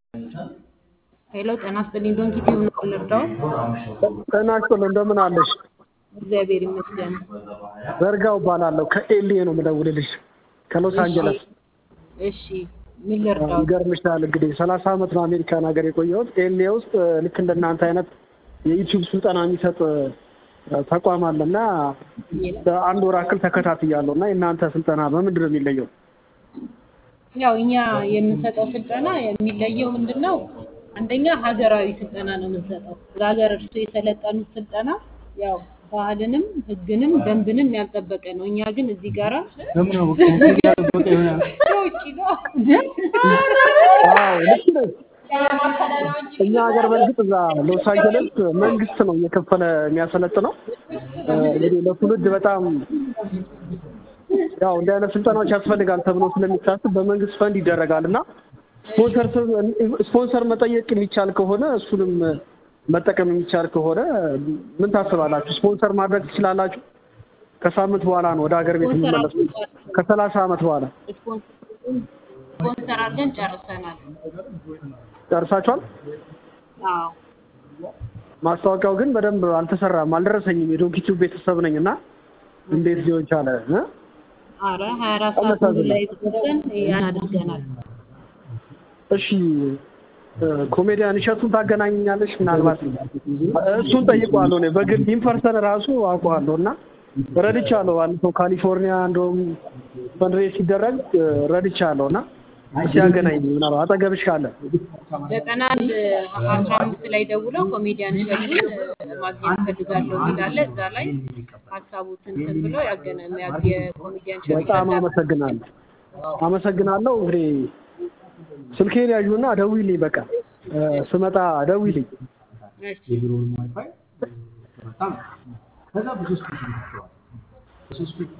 ሄሎ ጤና ይስጥልኝ። ዶንኪ ቲዩብ ነው ልርዳው? ጤና ይስጥልኝ እንደምን አለሽ? እግዚአብሔር ይመስገን። ዘርጋው እባላለሁ ከኤልኤ ነው የምደውልልሽ ከሎስ አንጀለስ። እሺ ምን ልርዳው? ይገርምሻል እንግዲህ ሰላሳ ዓመት ነው አሜሪካን ሀገር የቆየሁት። ኤልኤ ውስጥ ልክ እንደናንተ አይነት የዩቲዩብ ስልጠና የሚሰጥ ተቋም አለ እና በአንድ ወር ያክል ተከታትያለሁ እና የእናንተ ስልጠና በምንድን ነው የሚለየው? ያው እኛ የምንሰጠው ስልጠና የሚለየው ምንድን ነው? አንደኛ ሀገራዊ ስልጠና ነው የምንሰጠው። ለሀገር እርሱ የሰለጠኑት ስልጠና ያው ባህልንም ሕግንም ደንብንም ያልጠበቀ ነው። እኛ ግን እዚህ ጋራ ከውጭ ነው አዎ ልክ ነሽ። እኛ ሀገር በእርግጥ እዛ ሎስ አንጀለስ መንግስት ነው እየከፈለ የሚያሰለጥነው። እንግዲህ ለትውልድ በጣም ያው እንዲህ አይነት ስልጠናዎች ያስፈልጋል ተብሎ ስለሚታስብ በመንግስት ፈንድ ይደረጋል እና ስፖንሰር ስፖንሰር መጠየቅ የሚቻል ከሆነ እሱንም መጠቀም የሚቻል ከሆነ ምን ታስባላችሁ? ስፖንሰር ማድረግ ትችላላችሁ? ከሳምንት በኋላ ነው ወደ ሀገር ቤት የምመለሱ ከሰላሳ ዓመት በኋላ ስፖንሰር አድርገን ጨርሰናል። ጨርሳችኋል? አዎ ማስታወቂያው ግን በደንብ አልተሰራም፣ አልደረሰኝም። የዶንኪቲው ቤተሰብ ነኝ እና እንዴት ሊሆን ቻለ? እ? አረ ሀያ አራት ሰዓት ሙሉ ላይ ገብተን ያን አድርገናል። እሺ ኮሜዲያን እሸቱን ታገናኘኛለሽ? ምናልባት እሱን ጠይቀዋለሁ። እኔ በግል ኢንፐርሰን ራሱ አውቀዋለሁ እና ረድቻለሁ። ባለፈው ካሊፎርኒያ እንደውም ፈንድሬዝ ሲደረግ ረድቻለሁ እና እስኪ ያገናኝ ምናልባት አጠገብሽ ካለ ዘጠና አንድ አስራ አምስት ላይ ደውለው ኮሜዲያን እሸቱን ማግኘት እፈልጋለሁ የሚል አለ። እዛ ላይ ሀሳቡትን እንትን ብለው ያገና የኮሜዲያን እሸቱ በጣም አመሰግናለሁ። አመሰግናለሁ። እንግዲህ ስልኬን ያዡና ደውይልኝ። በቃ ስመጣ ደውይልኝ። እሺ